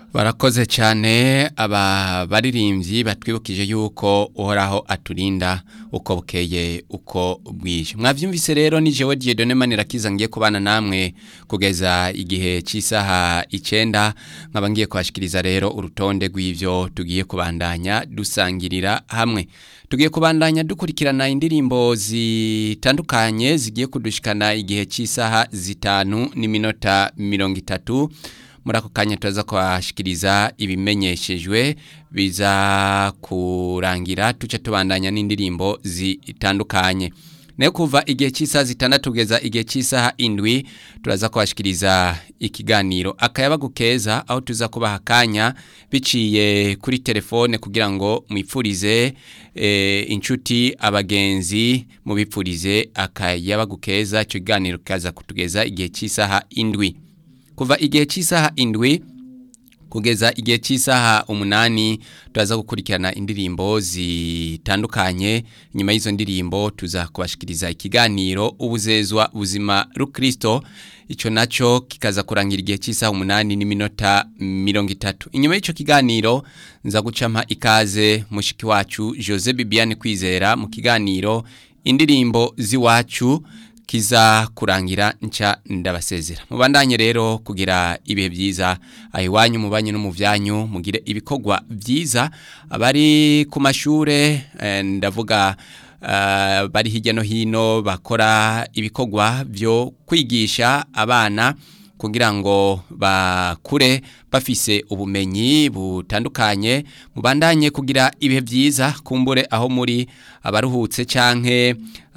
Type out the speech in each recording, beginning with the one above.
barakoze cyane aba baririmbyi batwibukije yuko uhoraho aturinda uko bukeye uko bwije mwabyumvise rero ni jewe Dieudonne Manirakiza ngiye kubana namwe kugeza igihe cy'isaha icyenda nkaba ngiye kubashikiriza rero urutonde rw'ivyo tugiye kubandanya dusangirira hamwe tugiye kubandanya dukurikirana indirimbo zitandukanye zigiye kudushikana igihe cy'isaha zitanu n'iminota mirongo itatu muri ako kanya turaza kubashikiriza ibimenyeshejwe biza kurangira tuce tubandanya n'indirimbo zitandukanye nayo kuva igihe cy'isaha zitandatu kugeza igihe cy'isaha indwi turaza kubashikiriza ikiganiro akayabagu keza aho tuza kubaha akanya biciye kuri telefone kugira ngo mwipfurize e, inshuti abagenzi mubipfurize akayabagu keza icyo kiganiro kaza kutugeza igihe cy'isaha indwi kuva igihe cy'isaha indwi kugeza igihe cy'isaha umunani turaza gukurikirana indirimbo zitandukanye nyuma y'izo ndirimbo tuza kubashikiriza ikiganiro ubuzezwa buzima rukristo icyo nacyo kikaza kurangira igihe cy'isaha umunani n'iminota mirongo itatu inyuma y'icyo kiganiro nza gucama ikaze mushiki wacu jose bibiane kwizera mu kiganiro indirimbo z'iwacu kiza kurangira nca ndabasezera mubandanye rero kugira ibihe byiza aho iwanyu mubanye no mu byanyu mugire ibikorwa byiza abari ku mashure ndavuga bari hirya no hino bakora ibikorwa byo kwigisha abana kugira ngo bakure bafise ubumenyi butandukanye mubandanye kugira ibihe byiza kumbure aho muri abaruhutse canke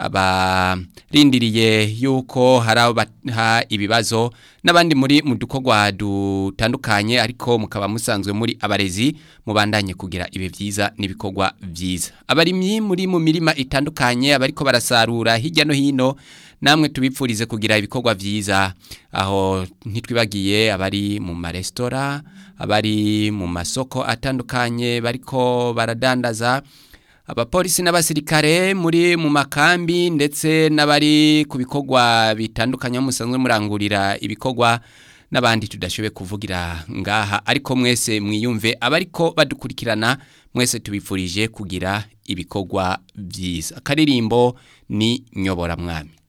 abarindiriye yuko hari aho baha ibibazo n'abandi muri mu dukorwa dutandukanye ariko mukaba musanzwe muri abarezi mubandanye kugira ibihe byiza n'ibikorwa byiza abarimyi muri mu mirima itandukanye abariko barasarura hirya no hino namwe tubipfurize kugira ibikorwa byiza aho ntitwibagiye abari mu maresitora abari mu masoko atandukanye bariko baradandaza abapolisi n'abasirikare muri mu makambi ndetse n'abari ku bikorwa bitandukanye musanzwe murangurira ibikorwa n'abandi tudashoboye kuvugira ngaha ariko mwese mwiyumve abariko badukurikirana mwese tubifurije kugira ibikorwa byiza akaririmbo ni nyoboramwami